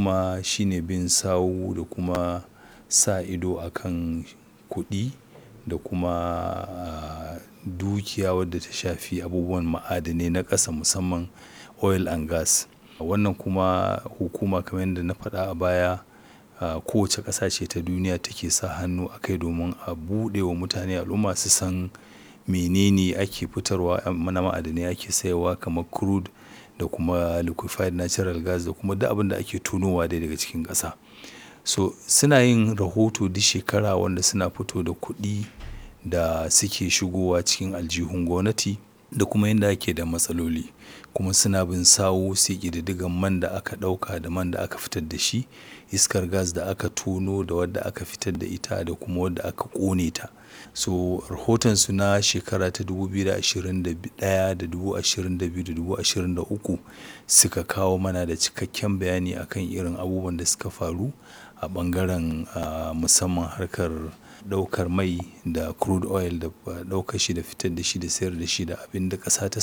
kuma shine bin sawu da kuma sa ido akan kuɗi da kuma dukiya wadda ta shafi abubuwan ma'adanai na ƙasa musamman oil and gas. Wannan kuma hukuma kamar yadda na faɗa a baya kowace ƙasa ce ta duniya take sa hannu a kai domin a buɗe wa mutane al'umma su san menene ake fitarwa na ma'adanai ake sayarwa kamar crude da kuma liquefied natural gas da kuma duk abin da ake tonowa dai daga cikin ƙasa. So suna yin rahoto duk shekara wanda suna fito da kuɗi da suke shigowa cikin aljihun gwamnati da kuma yanda ake da matsaloli. Kuma suna bin sawu su yi ƙididdigan man da aka ɗauka da man da aka fitar da shi, iskar gas da aka tono da wadda aka fitar da ita da kuma wadda aka ƙone ta. So rahotonsu na shekara ta dubu biyu da ashirin da ɗaya, da dubu ashirin da biyu, da dubu ashirin da uku suka kawo mana da cikakken bayani akan irin abubuwan da suka faru a ɓangaren musamman harkar ɗaukar mai da crude oil da ɗaukar shi da fitar da shi da sayar da shi da abin da ƙasa ta